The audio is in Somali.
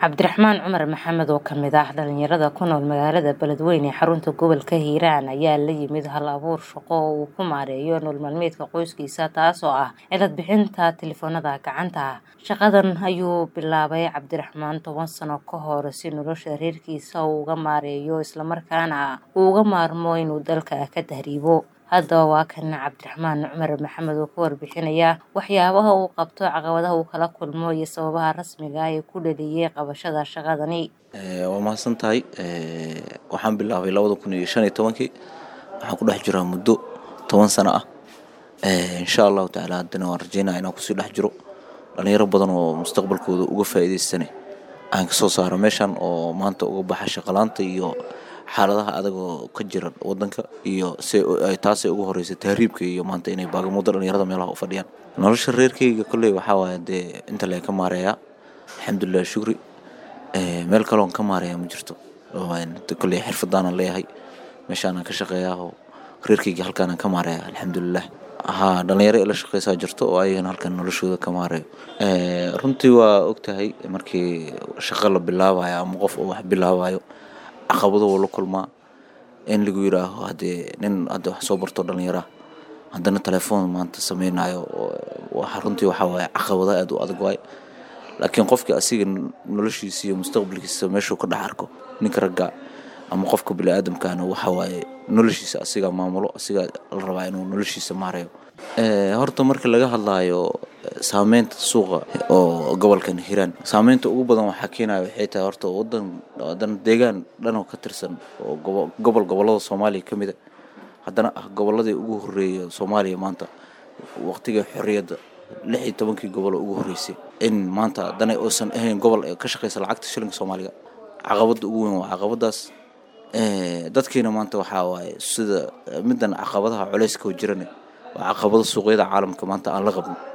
cabdiraxmaan cumar maxamed oo kamid ah dhalinyarada ku nool magaalada beledweyne ee xarunta gobolka hiiraan ayaa la yimid hal abuur shaqo oo uu ku maareeyo nool maalmeedka qoyskiisa taasoo ah cilad bixinta telefoonada gacanta shaqadan ayuu bilaabay cabdiraxmaan toban sano ka hor si nolosha reerkiisa uu uga maareeyo islamarkaana uu uga maarmo inuu dalka ka tahriibo haddaba waa kan cabdiraxmaan cumar maxamed oo ka warbixinaya waxyaabaha uu qabto caqabadaha uu kala kulmo iyo sababaha rasmiga ah ee ku dhaliyay qabashada shaqadani waa mahadsan tahay waxaan bilaabay labada kun iyo shan iyo tobankii waxaan ku dhex jiraa muddo toban sano ah insha allahu tacaala haddana waan rajeynaya inaan kusii dhex jiro dhalinyaro badan oo mustaqbalkooda uga faa'iidaystane aan kasoo saaro meeshan oo maanta uga baxa shaqalaanta iyo xaaladaha adagoo ka jira wadanka iyo si ay taasay ugu horeysa tahriibka iyo maanta inay baagamudo dhalinyarada meelaha u fadhiyaan nolosha reerkeyga kolley waxaa waaya dee inta lee ka maareeyaa alxamdulilah shukri meel kaloon ka maareeyaa ma jirto kolley xirfadaanan leeyahay meeshaanaan ka shaqeeyaa oo reerkeyga halkaanaan ka maareeyaa alxamdulilah haa dhalinyaro ila shaqeysaa jirto oo ayagana halkan noloshooda ka maareeyo runtii waa ogtahay markii shaqo la bilaabayo ama qof oo wax bilaabayo caqabado wuu la kulmaa in lagu yiraaho haddee nin hadda wax soo barto dhallinyaraha haddana telefoon maanta sameynayo runtii waxaa waaye caqabada aad u adag waaye laakiin qofkii asiga noloshiisa iyo mustaqbalkiisa meeshuu ka dhex arko ninka ragga ama qofka bini-aadamkaana waxaa waaye noloshiisa asigaa maamulo asigaa la rabaa inuu noloshiisa maareeyo horta marka laga hadlaayo saameynta suuqa oo gobolkan hiiraan saameynta ugu badan waxaa keenaya waxay tahay horta wadan wadan deegaan dhan oo ka tirsan oo gobol gobolada soomaaliya ka mida haddana ah goboladii ugu horeeya soomaaliya maanta waqtiga xorriyadda lix iyo tobankii gobol oo ugu horreysay in maanta haddana uusan ahayn gobol ka shaqeysa lacagta shilinka soomaaliga caqabadda ugu weyn waa caqabadaas dadkiina maanta waxaa waaye sida middan caqabadaha culeyska oo jirane waa caqabado suuqyada caalamka maanta aan la qabno